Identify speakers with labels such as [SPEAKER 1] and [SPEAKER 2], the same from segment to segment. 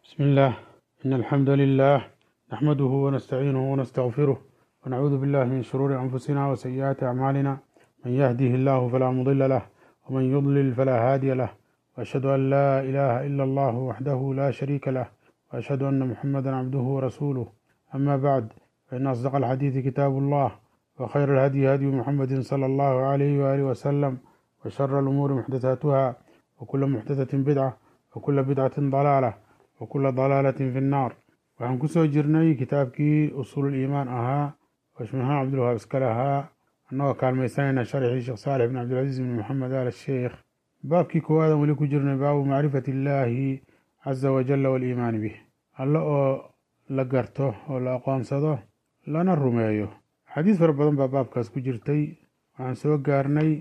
[SPEAKER 1] بسم الله إن الحمد لله نحمده ونستعينه ونستغفره ونعوذ بالله من شرور أنفسنا وسيئات أعمالنا من يهده الله فلا مضل له ومن يضلل فلا هادي له وأشهد أن لا إله إلا الله وحده لا شريك له وأشهد أن محمدا عبده ورسوله أما بعد فإن أصدق الحديث كتاب الله وخير الهدي هدي محمد صلى الله عليه وآله وسلم وشر الأمور محدثاتها وكل محدثة بدعة وكل بدعة ضلالة وكل ضلaalة fi الnaar waxaan kusoo jirnay kitaabkii usuul iimaan ahaa oo shmahaan cabdulwahaab iskale ahaa annagoo kaalmaysanayna sharxii sheekh saalix bin cabdilcaziiz bin moxamed al sheikh baabkii koowaadaan weli ku jirnay baabu macrifati illaahi caza wajala waliimaani bih alle oo la garto oo la aqoonsado lana rumeeyo xadiis fara badan baa baabkaas ku jirtay waxaan soo gaarnay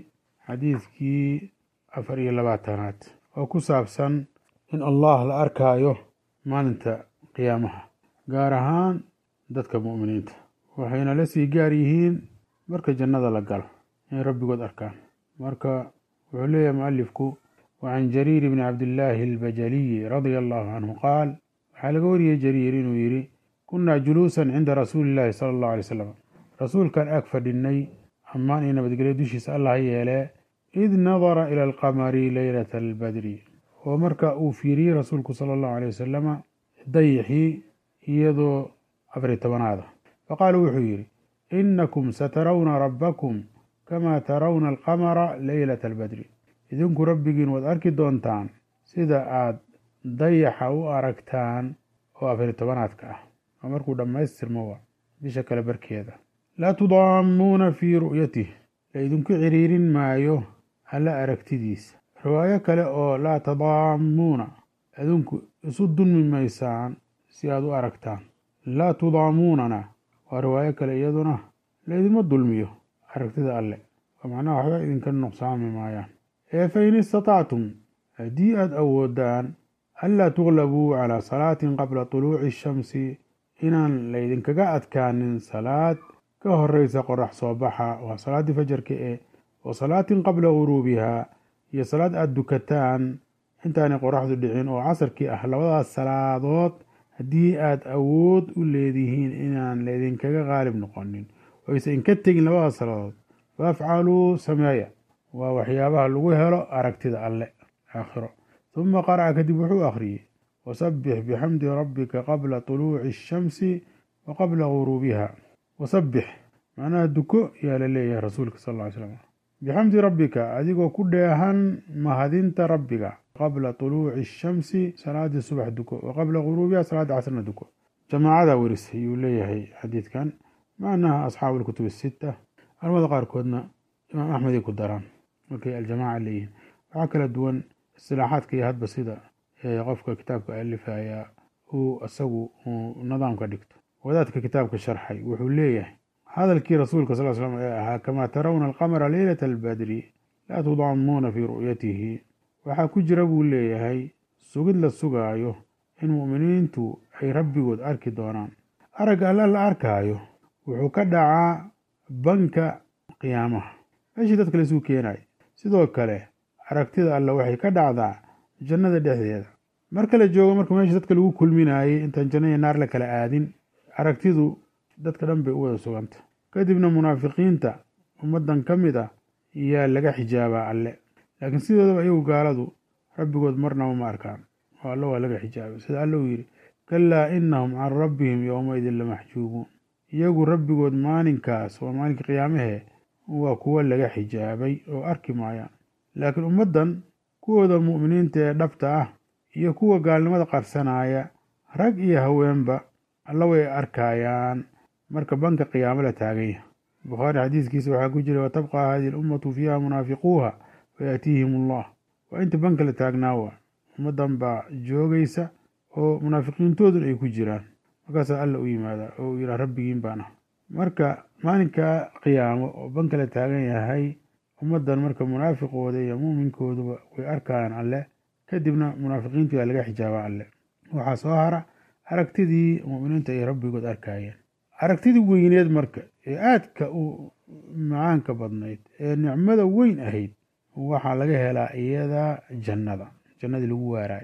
[SPEAKER 1] xadiidkii afar iyo labaatanaad oo ku saabsan in allah la arkaayo maalinta qiyaamaha gaar ahaan dadka mu'miniinta waxayna la sii gaar yihiin marka jannada la galo inay rabbigood arkaan marka wuxuu leeyahay mualifku wacan jariir bni cabdillaahi albajaliyi radia allahu canhu qaal waxaa laga wariyey jariir inuu yidhi kunnaa juluusan cinda rasuuli illaahi sala allahu alay slam rasuulkan ag fadhinnay ammaan iyo nabadgelyo dushiisa allah yeelee id nadara ila alqamari leylata albadri oo marka uu fiiriyey rasuulku sala allahu alay wasalama dayixii iyadoo afari tobanaada faqaala wuxuu yidhi inakum satarawna rabbakum kamaa tarawna alqamara leylata albadri idinku rabbigiin waad arki doontaan sida aad dayaxa u aragtaan oo afari tobanaadka ah oo markuu dhammaystirmo bisha kale barkeeda laa tudaamuuna fii ru'yatih la idinku ciriirin maayo alla aragtidiisa riwaayo kale oo laa tadaamuuna adinku isu dulmi maysaan si aad u aragtaan laa tudaamuunana waa riwaayo kale iyaduna laydima dulmiyo aragtida alle oo macnaha waxba idinka nuqsaami maayaan ee fa in istatactum haddii aad awoodaan anlaa tuglabuu calaa salaatin qabla tuluuci ashamsi inaan laydinkaga adkaanin salaad ka horeysa qorax soo baxa waa salaaddii fajarka ee wa salaatin qabla guruubihaa iyo salaad aada dukataan intaanay qoraxdu dhicin oo casarkii ah labadaas salaadood haddii aada awood u leedihiin inaan laydinkaga qaalib noqonin oyse inka tegin labadaas salaadood faafcaluu sameeya waa waxyaabaha lagu helo aragtida alle aakhiro huma qaraca kadib wuxuu akhriyey wasabbix bixamdi rabbika qabla tuluuci ashamsi wa qabla guruubiha wasabbix macnaha duko yaa la leeyahay rasuulka sal ll ly slam bixamdi rabbika adigoo ku dheehan mahadinta rabbiga qabla tuluuci ashamsi salaadii subax duko wa qabla guruubiha salaadda casrna duko jamaacadaa werisay ayuu leeyahay xadiidkan macnaha asxaabu lkutub asita culamada qaarkoodna imaam axmeday ku daraan markay aljamaaca leeyihiin waxaa kala duwan istilaaxaadka iyo hadba sida qofka kitaabka alifaya uu isagu nidaamka dhigto wadaadka kitaabka sharxay wuxuu leeyahay hadalkii rasuulka sal slam ee ahaa kamaa tarawna alqamara leylata albadri laa tudaamuuna fii ru'yatihi waxaa ku jira buu leeyahay sugid la sugaayo in mu'miniintu ay rabbigood arki doonaan aragga alla la arkaayo wuxuu ka dhacaa banka qiyaamaha meeshii dadka laisuu keenayo sidoo kale aragtida alle waxay ka dhacdaa jannada dhexdeeda marka la joogo marka meeshii dadka lagu kulminaayey intaan janna iyo naar la kala aadin aragtidu dadka dhan bay u wada suganta kadibna munaafiqiinta ummaddan ka mid ah yaa laga xijaabaa alle laakiin sidoodaba iyagu gaaladu rabbigood marnaba ma arkaan oo alle waa laga xijaabay sida alle uu yidhi kalaa inahum can rabbihim yowmaidin lamaxjuubuun iyagu rabbigood maalinkaas waa maalinka qiyaamahee waa kuwo laga xijaabay oo arki maayaan laakiin ummaddan kuwooda mu'miniinta ee dhabta ah iyo kuwa gaalnimada qarsanaya rag iyo haweenba alla way arkayaan marka banka qiyaamo la taagan yahay bukhaari xadiiskiisa waxaa ku jira watabqa hadihi alummatu fiiha munaafiquuha fayaatiihim allah waa inta banka la taagnaa waa ummaddan baa joogaysa oo munaafiqiintoodun ay ku jiraan markaasaa alla u yimaadaa oo uu yidhaha rabbigiin baan ah marka maalinka qiyaamo oo banka la taagan yahay ummaddan marka munaafiqooda iyo muuminkooduba way arkayaan alle kadibna munaafiqiintu yaa laga xijaaba alle waxaa soo hara aragtidii mu'miniinta ay rabbigood arkayeen aragtidii weyneed marka ee aadka u macaanka badnayd ee nicmada weyn ahayd waxaa laga helaa iyada jannada jannadii lagu waaraay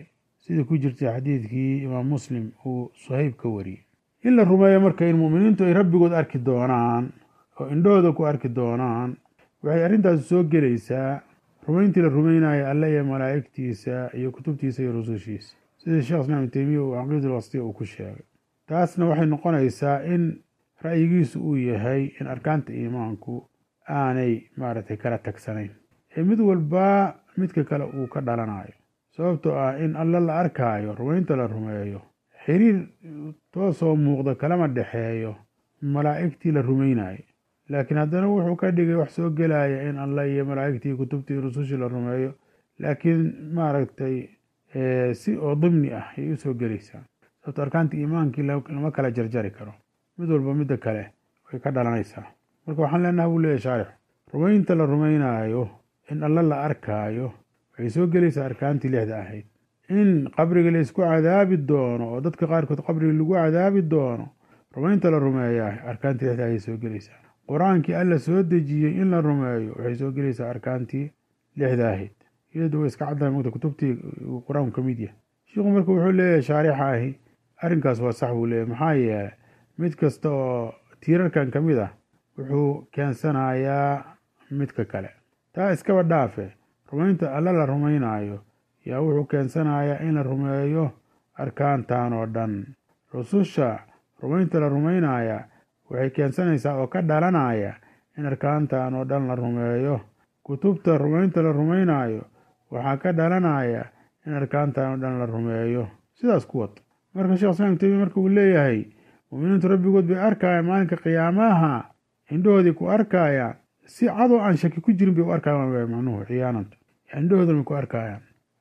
[SPEAKER 1] sidii ku jirtay xadiidkii imaam muslim uu suhayb ka wariyey in la rumeeyo marka in mu'miniintu ay rabbigood arki doonaan oo indhahooda ku arki doonaan waxay arrintaasi soo gelaysaa rumayntii la rumaynayo alle iyo malaa'igtiisa iyo kutubtiisa iyo rusushiisa sida sheekh islaam ibn teymiya uu caqiidul wasdiya uu ku sheegay taasna waxay noqonaysaa in ra'yigiisu uu yahay in arkaanta iimaanku aanay maaragtay kala tagsanayn ee mid walba midka kale uu ka dhalanayo sababtoo ah in alle la arkaayo rumaynta la rumeeyo xiriir toosoo muuqda kalama dhexeeyo malaa'igtii la rumaynayo laakiin haddana wuxuu ka dhigay wax soo gelaya in alle iyo malaa'igtii kutubtii rusushii la rumeeyo laakiin maaragtay si oo dimni ah ayay usoo gelaysaa sababto arkaanta iimaankii lama kala jarjari karo mid walba midda kale way ka dhalanaysaa marka waxaan leenaha buu leeyahy shaarix rumaynta la rumaynaayo in alle la arkaayo waxay soo gelaysaa arkaantii lixda ahayd in qabriga la isku cadaabi doono oo dadka qaarkood qabriga lagu cadaabi doono rumaynta la rumeeyaa arkaantii lixda ayay soo gelaysaa qur-aankii alla soo dejiyey in la rumeeyo waxay soo gelaysaa arkaantii lixda ahayd iyadu way iska caddahay mogta kutubtii qur-aanku ka mid yahay shiikhu marka wuxuu leeyahay shaarixa ahi arrinkaas waa sax buu leeyahy maxaa yeelay mid kasta oo tiirarkan ka mid ah wuxuu keensanayaa midka kale taa iskaba dhaafe rumaynta alle la rumaynaayo yaa wuxuu keensanayaa in la rumeeyo arkaantan oo dhan rususha rumaynta la rumaynaya waxay keensanaysaa oo ka dhalanaya in arkaantan oo dhan la rumeeyo kutubta rumaynta la rumaynaayo waxaa ka dhalanaya in arkaantan oo dhan la rumeeyo sidaas ku wad marka sheekh islaam temiya marka uu leeyahay mu'miniintu rabbigood bay arkayaan maalinka qiyaamaha indhahoodii ku arkayaan si cadoo aan shaki ku jirin bay u arkayaan macnuhu ciyaananta indhahoodan bay ku arkayaan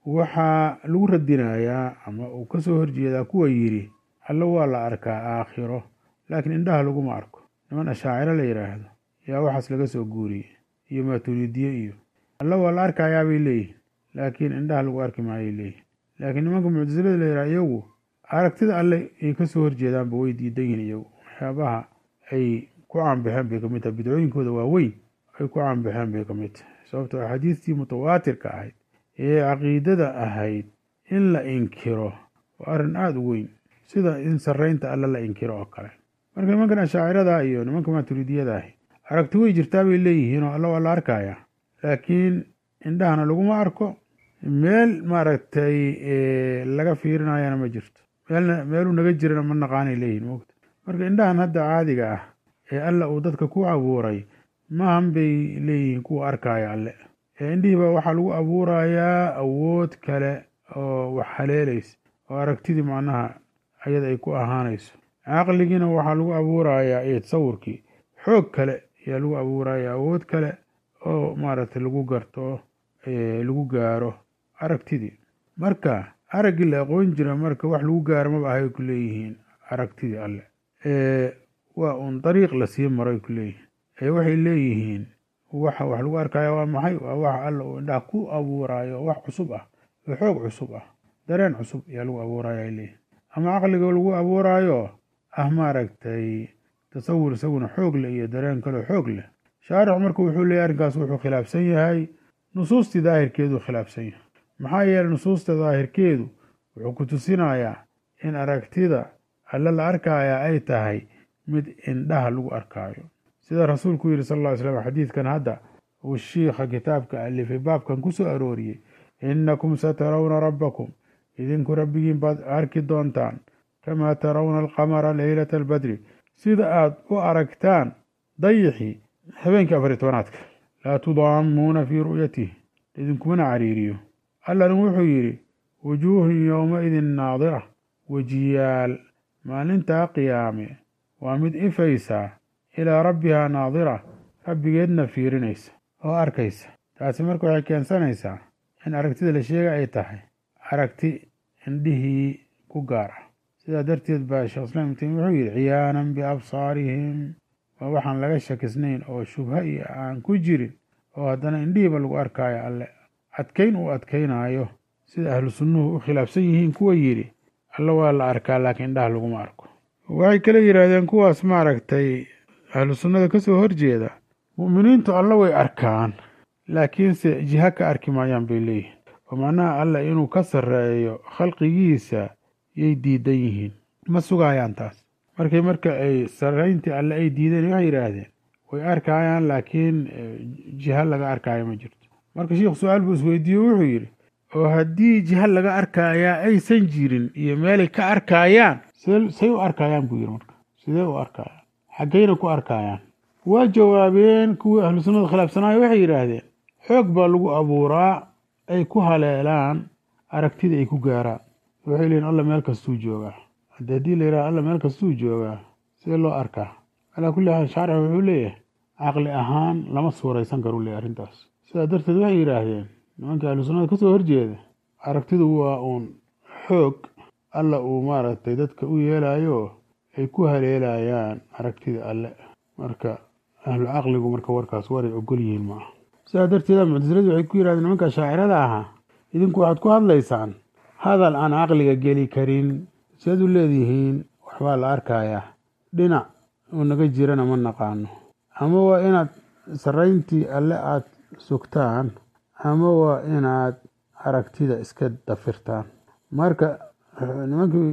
[SPEAKER 1] waxaa lagu radinayaa ama uu ka soo horjeedaa kuwa yidhi alle waa la arkaa aakhiro laakiin indhaha laguma arko niman ashaaciro la yidhaahdo yaa waxaas laga soo guuriyey iyo maaturiidiye iyo alle waa la arkayaa bay leeyihin laakiin indhaha lagu arki maayay leeyihin laakiin nimanka muctasilada la yidhaha iyagu aragtida alle ay ka soo horjeedaanba way diidan yihin iyagu waxyaabaha ay ku caanbaxeen bay kamid tahay bidcooyinkooda waaweyn ay ku caanbaxeen bay kamid tahay sababtoo axaadiistii mutawaatirka ahayd ee caqiidada ahayd in la inkiro waa arrin aada u weyn sida in sarreynta alle la inkiro oo kale marka nimankan ashaacirada iyo nimanka maaturidiyada ahi aragti way jirtaa bay leeyihiin oo alle waa la arkaya laakiin indhahana laguma arko meel maaragtay laga fiirinayana ma jirto meelna meeluu naga jirana ma naqaanay leeyihin mogta marka indhahan hadda caadiga ah ee alla uu dadka ku abuuray maahan bay leeyihiin kuwa arkaya alle ee indhihiiba waxaa lagu abuurayaa awood kale oo wax haleelaysa oo aragtidii macnaha ayada ay ku ahaanayso caqligiina waxaa lagu abuurayaa iyo tasawurkii xoog kale ayaa lagu abuurayaa awood kale oo maaragtay lagu garto lagu gaaro aragtidii marka araggii la aqoon jira marka wax lagu gaaro maba ahay ku leeyihiin aragtidii alle waa uun dariiq lasii maray ku leeyihiin ee waxay leeyihiin waxa wax lagu arkaya waa maxay waa waxa alla uu indhaha ku abuuraayo wax cusub ah oo xoog cusub ah dareen cusub ayaa lagu abuuraya ay leeyihin ama caqliga lagu abuuraayo ah maaragtay tasawur isaguna xoog leh iyo dareen kaleo xoog leh shaarix marka wuxuu leeyahy arrinkaas wuxuu khilaafsan yahay nusuustii daahirkeeduu khilaafsan yahay maxaa yeeley nusuusta daahirkeedu wuxuu ku tusinayaa in aragtida alle la arkaya ay tahay mid indhaha lagu arkaayo sida rasuulku yidhi sal ll ly slam xadiidkan hadda uu shiikha kitaabka alifay baabkan ku soo arooriyey innakum satarawna rabbakum idinku rabbigiin baad arki doontaan kamaa tarawna alqamara leylata albadri sida aad u aragtaan dayixii habeenkii afariy tobanaadka laa tudaamuuna fii ru'yatih idinkumana cariiriyo allana wuxuu yidhi wujuuhun yowmaidin naadira wejiyaal maalintaa qiyaame waa mid ifaysaa ilaa rabbihaa naadira rabbigeedna fiirinaysa oo arkaysa taasi marka waxay keensanaysaa in aragtida la sheega ay tahay aragti indhihii ku gaar ah sidaa darteed baa sheekh islaam ibn taymiya wuxuu yidhi ciyaanan biabsaarihim waa waxaan laga shakisnayn oo shubha iyo aan ku jirin oo haddana indhihiiba lagu arkaayo alle adkayn uu adkaynaayo sida ahlu sunnuhu u khilaafsan yihiin kuwa yidhi alle waa la arkaa laakiin indhaha laguma arko waxay kale yidhaahdeen kuwaas maaragtay ahlu sunnada ka soo horjeeda mu'miniintu alle way arkaan laakiinse jiha ka arki maayaan bay leeyihin oo macnaha alla inuu ka sarreeyo khalqigiisa yay diidan yihiin ma sugayaan taas markay marka ay sarrayntii alle ay diideen waxay yidhaahdeen way arkayaan laakiin jiha laga arkaayo ma jirto marka sheikhu su-aal buu isweydiiye wuxuu yidhi oo haddii jiha laga arkayaa aysan jirin iyo meelay ka arkaayaan say u arkayaan buu yidhi marka sidee u arkayaan xaggayna ku arkayaan waa jawaabeen kuwii ahlu sunnada khilaafsanaayo waxay yidhaahdeen xoog baa lagu abuuraa ay ku haleelaan aragtida ay ku gaaraan waxay leeyiin alla meel kastuu joogaa hadde haddii la yidhaha alla meel kastuu joogaa sidee loo arkaa calaa kulli xaal shaarix wuxuu leeyahay caqli ahaan lama suuraysan karu leeyahy arrintaas sidaa darteed waxay yidhaahdeen nimanka ahlu sunnada kasoo horjeeda aragtidu waa uun xoog alla uu maaragtay dadka u yeelayo ay ku haleelayaan aragtida alle marka ahlu caqligu marka warkaas waray ogol yihiin maaha sidaa darteeda muctasiladu waxay ku yidhahdeen nimanka shaacirada ahaa idinku waxaad ku hadlaysaan hadal aan caqliga geli karin siaad u leedihiin waxbaa la arkayaa dhinac uu naga jirana ma naqaano ama waa inaad sarrayntii alle aada sugtaan ama waa inaad aragtida iska dafirtaan marka nimankii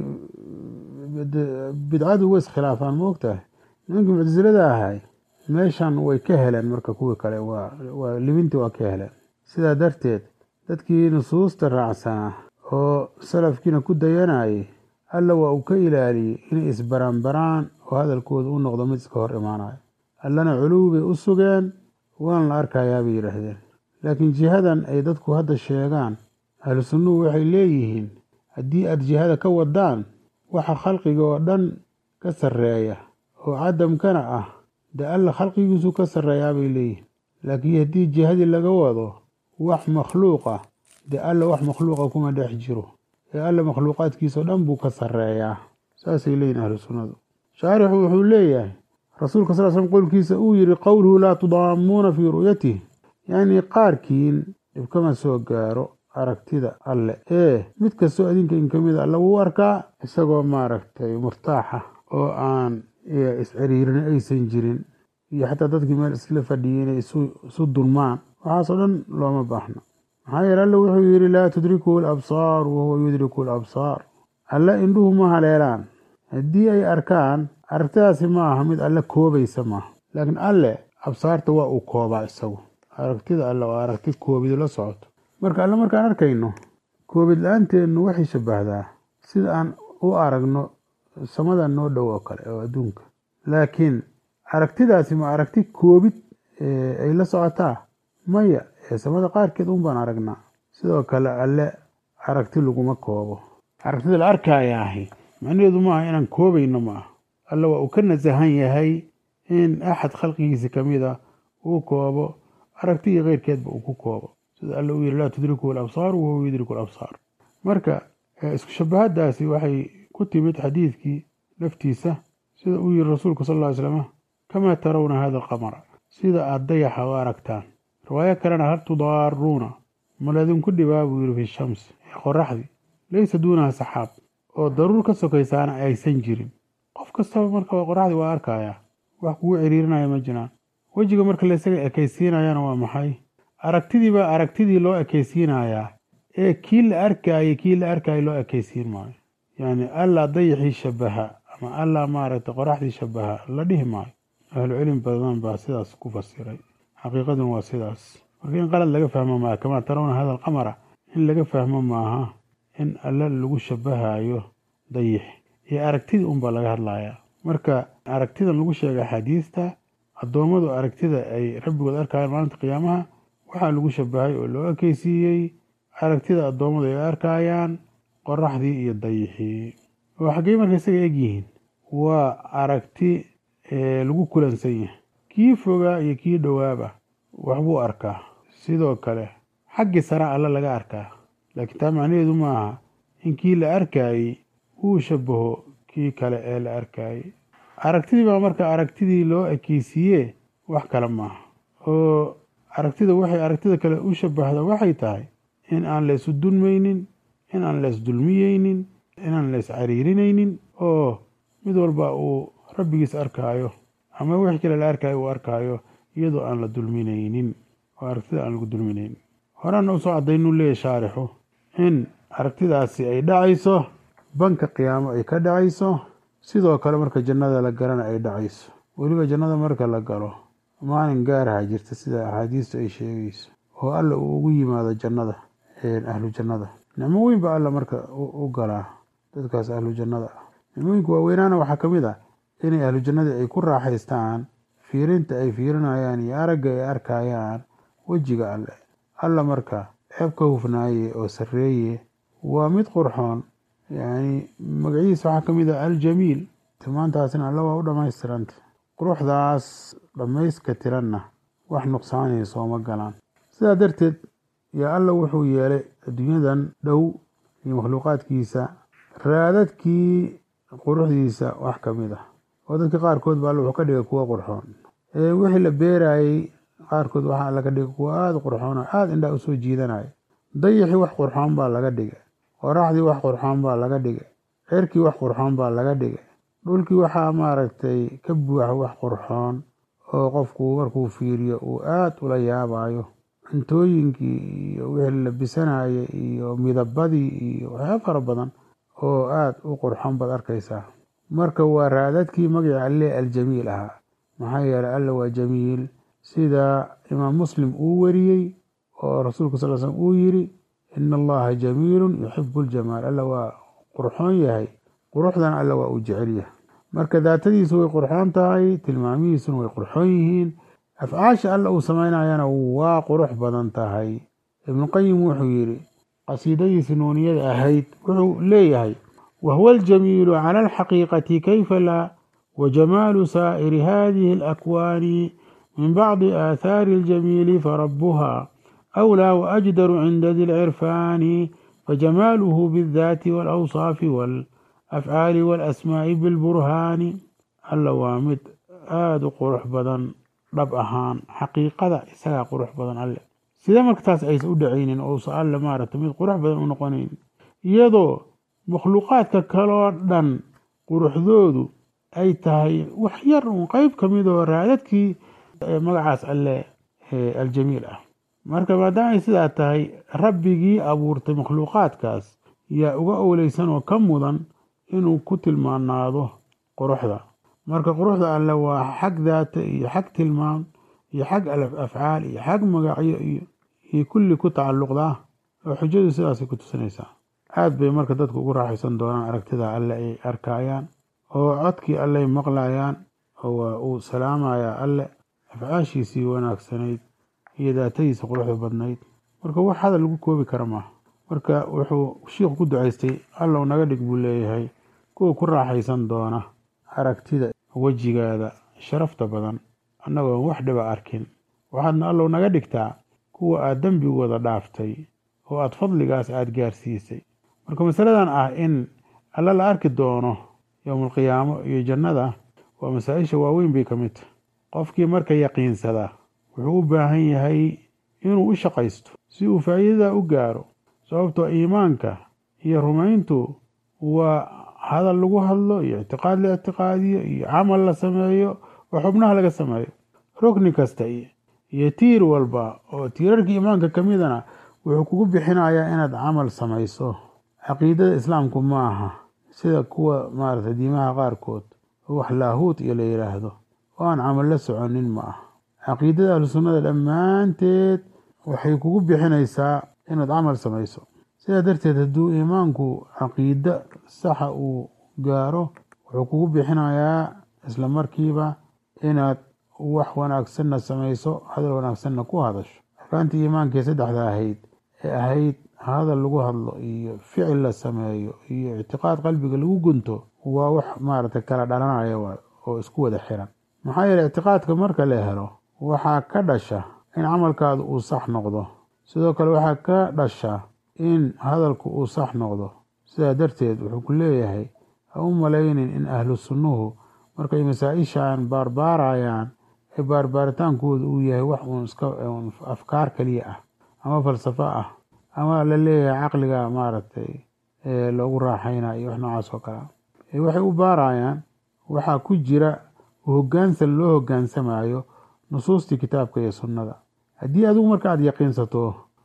[SPEAKER 1] bidcadu way iskhilaafaan ma ogtahay nimankii muctasilada ahay meeshan way ka heleen marka kuwii kale waa libintii waa ka heleen sidaa darteed dadkii nusuusta raacsanaa oo salafkiina ku dayanayay alla waa uu ka ilaaliyey inay isbaranbaraan oo hadalkooda u noqdo mid iska hor imaanayo allana culuwi bay u sugeen waan la arkayaa bay yidhaahdeen laakiin jihadan ay dadku hadda sheegaan ahlu sunnuhu waxay leeyihiin haddii aad jihada ka wadaan waxa khalqiga oo dhan ka sarreeya oo cadamkana ah dee alla khalqigiisu ka sarreeyaa bay leeyihiin laakiin haddii jihadii laga wado wax makhluuq ah dee alla wax makhluuqa kuma dhex jiro ee alla makhluuqaadkiisao dhan buu ka sarreeyaa saasay leeyihin ahlu sunnadu shaarixu wuxuu leeyahay rasuulka sal slm qowlkiisa uu yidhi qowluhu laa tudaamuuna fii ru'yatih yacnii qaarkiin dhibkama soo gaaro aragtida alle ee mid kastoo adinka in ka mida alla wuu arkaa isagoo maaragtay murtaaxa oo aan isciriirin aysan jirin iyo xataa dadkii meel isla fadhiyay inay isu dulmaan waxaasoo dhan looma baahno maxaa yeele alle wuxuu yidhi laa tudrikuhu alabsaar wahuwa yudriku alabsaar alle indhuhu ma haleelaan haddii ay arkaan aragtidaasi ma aha mid alle koobaysa maaha laakiin alle absaarta waa uu koobaa isagu aragtida alle waa aragti koobidu la socoto marka alle markaan arkayno koobid la-aanteenu waxay shabbahdaa sida aan u aragno samada noo dhow oo kale oo adduunka laakiin aragtidaasi ma aragti koobid ay la socotaa maya ee samada qaarkeed un baan aragnaa sidoo kale alle aragti laguma koobo aragtida la arkaya ahi macnaheedu maaha inaan koobayno ma aha alle waa uu ka nasahan yahay in axad khalqigiisa ka mid a uu koobo aragtigii keyrkeedba uu ku koobo sida alle uu yihi laa tudrikuhu alabsaar wahuwa yudriku alabsaar marka isku shabahadaasi waxay ku timid xadiidkii laftiisa sida uu yihi rasuulku sal ly slama kamaa tarawna hada alqamara sida aada dayaxa u aragtaan riwaayo kalena hal tudaaruuna maladinku dhibaa buu yihi fi shamsi ee qoraxdii laysa duunaha saxaab oo daruur ka sokaysaana aysan jirin qof kastaba marka qoraxdii waa arkayaa wax kugu ciriirinaya ma jiraan wejiga marka laysaga ekaysiinayana waa maxay aragtidii baa aragtidii loo ekaysiinayaa ee kii la arkayay kii la arkayay loo ekaysiin maayo yacni allaa dayaxii shabaha ama allaa maaragtay qoraxdii shabaha la dhihi maayo ahlu cilmi badan baa sidaas ku fasiray xaqiiqaduna waa sidaas marka in qalad laga fahmo maaha kamaa tarawna hada alqamara in laga fahmo maaha in alle lagu shabahayo dayix iyo aragtidii unbaa laga hadlayaa marka aragtidan lagu sheegay axaadiista addoommadu aragtida ay rabbigood arkayaan maalinta qiyaamaha waxaa lagu shabahay oo loo ekeysiiyey aragtida addoommadu ay arkayaan qoraxdii iyo dayixii oo xaggey marka isaga egyihiin waa aragti lagu kulansan yahay kii fogaa iyo kii dhowaaba waxbuu arkaa sidoo kale xaggii sara alle laga arkaa laakiin taa macnaheedu maaha in kii la arkayey uu shabaho kii kale ee la arkayey aragtidii baa marka aragtidii loo ekeysiiye wax kale maaha oo aragtida waxay aragtida kale u shabahda waxay tahay in aan la isu dulmaynin in aan la isdulmiyeynin inaan la iscariirinaynin oo mid walba uu rabbigiis arkaayo ama wixii kale la arkaayo uu arkaayo iyadoo aan la dulminaynin oo aragtida aan lagu dulminaynin horena usoo cadaynuu leeyahy shaarixu in aragtidaasi ay dhacayso banka qiyaamo ay ka dhacayso sidoo kale marka jannada la galana ay dhacayso weliba jannada marka la galo maalin gaaraha jirta sida axaadiistu ay sheegayso oo alla uu ugu yimaado jannada ahlu jannada nicmo weyn ba alla marka u galaa dadkaas ahlu jannada ah nicmooyinka waaweynaana waxaa ka mid ah inay ahlu jannadii ay ku raaxaystaan fiirinta ay fiirinayaan iyo aragga ay arkayaan wejiga alle alla marka ceeb ka hufnaaye oo sarreeye waa mid qurxoon yacni magaciisa waxaa ka mid ah aljamiil tilmaantaasna alla waa u dhammaystiranta quruxdaas dhammayska tiranna wax nuqsaanaya sooma galaan sidaa darteed yaa alla wuxuu yeelay adduunyadan dhow iyo makhluuqaadkiisa raadadkii quruxdiisa wax ka mid ah oo dadka qaarkood ba alla wuxuu ka dhigay kuwa qurxoon wixii la beerayey qaarkood waxaa laga dhigay kuwa aada qurxoon oo aada indhaa usoo jiidanaya dayixii wax qurxoon baa laga dhigay qoraxdii wax qurxoon baa laga dhigay cirkii wax qurxoon baa laga dhigay dhulkii waxaa maaragtay ka buuxa wax qurxoon oo qofku markuu fiiriyo uu aada ula yaabayo cuntooyinkii iyo wixii la bisanayay iyo midabadii iyo waxyaaba fara badan oo aada u qurxoon baad arkaysaa marka waa raadadkii magacii alle aljamiil ahaa maxaa yeelay alla waa jamiil sida imaam muslim uu wariyey oo rasuulka sal slm uu yiri ina allaha jamiilun yuxibu ljamaal alla waa qurxoon yahay quruxdan alla waa uu jecel yahay marka daatadiisu way qurxoon tahay tilmaamihiisuna way qurxoon yihiin afcaasha alla uu samaynayana waa qurux badan tahay ibnuqayim wuxuu yidhi qasiidadiisi nuuniyada ahayd wuxuu leeyahay wahuwa aljamiilu cala alxaqiiqati kayfa laa wajamaalu saa'iri hadihi alakwaani min bacdi aathaari aljamiili farabuha أولى وأجدر عند ذي العرفان فجماله بالذات والأوصاف والأفعال والأسماء بالبرهان اللوامد آد قرح بدن dhab ahaan xaqiiqada isagaa qurux badan alle sida markataas aysa u dhacaynin ousa alle maaragta mid qurux badan u noqonayn iyadoo makhluuqaadka kaloo dhan quruxdoodu ay tahay wax yar un qeyb ka midoo raadadkii magacaas alle aljamiil ah marka maadaama ay sidaa tahay rabbigii abuurtay makhluuqaadkaas yaa uga owleysan oo ka mudan inuu ku tilmaanaado quruxda marka quruxda alle waa xag daata iyo xag tilmaam iyo xag afcaal iyo xag magacyo iyo kulli ku tacalluqdaa oo xujadu sidaasay ku tusinaysaa aad bay marka dadku ugu raaxaysan doonaan aragtida alle ay arkayaan oo codkii alley maqlayaan oo uu salaamayaa alle afcaashiisii wanaagsanayd iyo daatadiisa quruxda badnayd marka wax hadal lagu koobi kara maaha marka wuxuu shiikhu ku ducaystay allow naga dhig buu leeyahay kuwa ku raaxaysan doona aragtida wejigaada sharafta badan annagoon wax dhiba arkin waxaadna allow naga dhigtaa kuwa aad dembigooda dhaaftay oo aad fadligaas aada gaarsiisay marka masaladan ah in alla la arki doono yowmalqiyaamo iyo jannada waa masaa-isha waaweyn bay ka mid tahay qofkii marka yaqiinsada wuxuu u baahan yahay inuu u shaqaysto si uu faa'iidada u gaaro sababtoo iimaanka iyo rumayntu waa hadal lagu hadlo iyo ictiqaad la ictiqaadiyo iyo camal la sameeyo oo xubnaha laga sameeyo rukni kasta iyo tiir walba oo tiirarka iimaanka ka midana wuxuu kugu bixinayaa inaad camal samayso caqiidada islaamku ma aha sida kuwa maarata diimaha qaarkood oo wax laahuut iyo la yidhaahdo oo aan camal la soconin ma aha caqiidada ahlu sunnada dhammaanteed waxay kugu bixinaysaa inaad camal samayso sidaa darteed hadduu iimaanku caqiide saxa uu gaaro wuxuu kugu bixinayaa isla markiiba inaad wax wanaagsanna samayso hadal wanaagsanna ku hadasho arkaantii iimaankii saddexda ahayd ee ahayd hadal lagu hadlo iyo ficil la sameeyo iyo ictiqaad qalbiga lagu gunto waa wax maaragtay kala dhalanaya oo isku wada xiran maxaa yeele ictiqaadka marka la helo waxaa ka dhasha in camalkaadu uu sax noqdo sidoo kale waxaa ka dhasha in hadalku uu sax noqdo sidaa darteed wuxuu ku leeyahay ha u malaynin in ahlu sunnuhu markay masaa-ishan baarbaarayaan ee baarbaaritaankooda uu yahay wax uun iska afkaar keliya ah ama falsafo ah ama la leeyahay caqliga maaragtay loogu raaxayna iyo wax noocaas oo kale ah waxay u baarayaan waxaa ku jira hoggaansan loo hoggaansamayo nusuustii kitaabka iyo sunnada haddii adigu marka aad yaqiinsato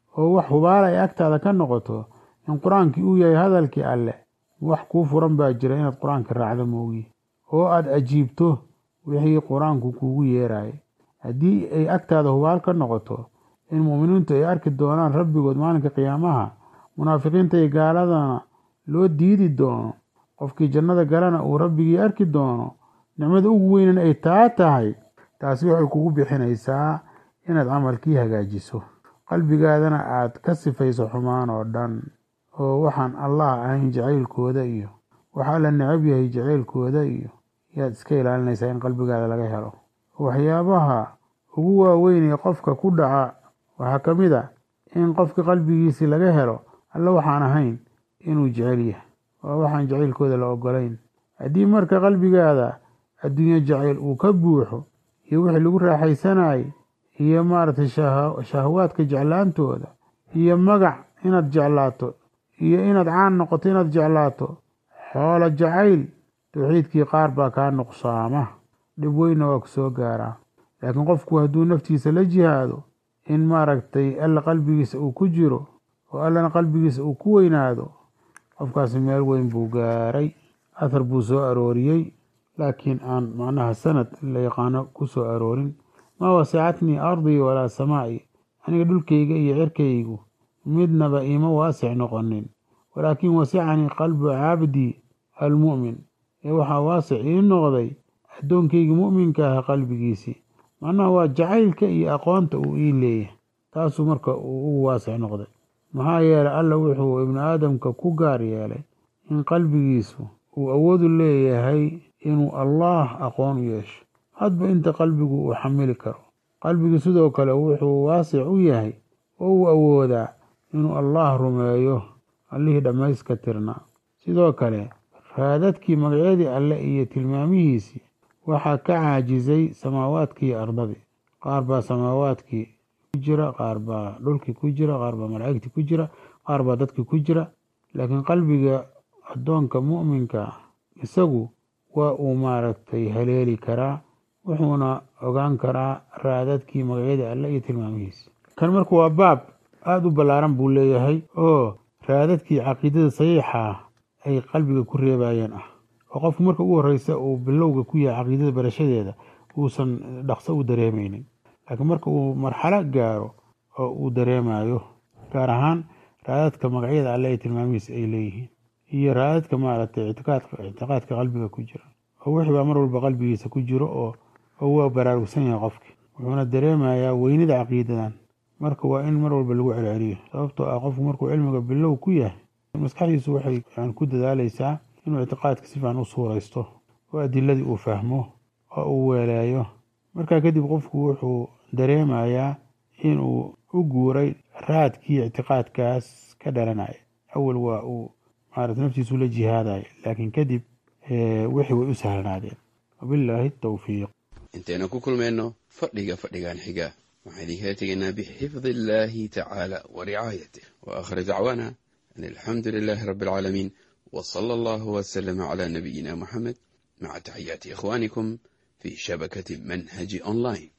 [SPEAKER 1] oo wax hubaala ay agtaada ka noqoto in qur-aankii uu yahay hadalkii alleh wax kuu furan baa jira inaad qur-aanka raacdo moogi oo aada ajiibto wixii qur-aanku kuugu yeerayay haddii ay agtaada hubaal ka noqoto in mu'miniintu ay arki doonaan rabbigood maalinka qiyaamaha munaafiqiinta iyo gaaladana loo diidi doono qofkii jannada galana uu rabbigii arki doono nicmada ugu weynan ay taa tahay taasi waxay kugu bixinaysaa inaad camalkii hagaajiso qalbigaadana aad ka sifayso xumaan oo dhan oo waxaan allah ahayn jacaylkooda iyo waxaa la necab yahay jacaylkooda iyo yaad iska ilaalinaysaa in qalbigaada laga helo waxyaabaha ugu waaweyn ee qofka ku dhaca waxaa ka mid a in qofka qalbigiisii laga helo alle waxaan ahayn inuu jecel yahay waa waxaan jacaylkooda la ogolayn haddii marka qalbigaada adduunyo jacayl uu ka buuxo iyo wixii lagu raaxaysanayay iyo maaragtay shahwaadka jeclaantooda iyo magac inaad jeclaato iyo inaad caan noqoto inaad jeclaato xoolo jacayl tawxiidkii qaar baa kaa nuqsaama dhib weynna waa ku soo gaaraa laakiin qofku hadduu naftiisa la jihaado in maaragtay alla qalbigiisa uu ku jiro oo allana qalbigiisa uu ku weynaado qofkaasi meel weyn buu gaaray athar buu soo arooriyey laakiin aan macnaha sanad la yaqaano ku soo aroorin maa wasacatnii ardii walaa samaa'i aniga dhulkayga iyo cirkaygu midnaba iima waasic noqonin walaakin wasicanii qalbu cabdii almu'min ee waxaa waasic ii noqday addoonkayga mu'minka ah qalbigiisii macnaha waa jacaylka iyo aqoonta uu ii leeyahay taasuu marka uu ugu waasic noqday maxaa yeelay alla wuxuu ibnu aadamka ku gaar yeelay in qalbigiisu uu awoodu leeyahay inuu allaah aqoon u yeesho hadba inta qalbigu uu xamili karo qalbigu sidoo kale wuxuu waasic u yahay oo uu awoodaa inuu allaah rumeeyo allihii dhammayska tirnaa sidoo kale raadadkii magacyadii alle iyo tilmaamihiisii waxaa ka caajisay samaawaadkii iyo ardadii qaar baa samaawaadkii ku jira qaar baa dhulkii ku jira qaar baa malaa'igtii ku jira qaar baa dadkii ku jira laakiin qalbiga addoonka mu'minka ah isagu waa uu maaragtay haleeli karaa wuxuuna ogaan karaa raadadkii magacyadii alle iyo tilmaamihiisi kan marka waa baab aada u ballaaran buu leeyahay oo raadadkii caqiidada saxiixa ah ay qalbiga ku reebayeen ah oo qofku marka ugu horreysa uu bilowga ku yahay caqiidada barashadeeda uusan dhaqso u dareemaynin laakiin marka uu marxalo gaaro oo uu dareemayo gaar ahaan raadadka magacyada alle iyo tilmaamihiisa ay leeyihiin iyo raadadka maaragtay ictiqaadka qalbiga ku jira oo wixii baa mar walba qalbigiisa ku jiro oo oo waa baraarugsan yahay qofki wuxuuna dareemayaa weynida caqiidadan marka waa in mar walba lagu celceliyo sababtoo ah qofku markuu cilmiga bilow ku yahay maskaxdiisu waxay ku dadaalaysaa inuu ictiqaadka si fiican u suuraysto oo adiladii uu fahmo oo uu weeleeyo markaa kadib qofku wuxuu dareemayaa inuu u guuray raadkii ictiqaadkaas ka dhalanaya awal waa uu maarata naftiisu la jihaadaya laakiin kadib wixii way u sahlanaadeen wabilaahi tawfiiq
[SPEAKER 2] intaynu ku kulmayno fadhiga fadhigan xiga waxaan idinkala tegaynaa bixifdi illaahi tacaala wa ricaayatih wa aakhir dacwaana an alxamdu lilaahi rabbi alcaalamiin wa sala allahu wasalama calaa nabiyina muxamed maca taxiyaati ikhwaanikum fii shabakati manhaji online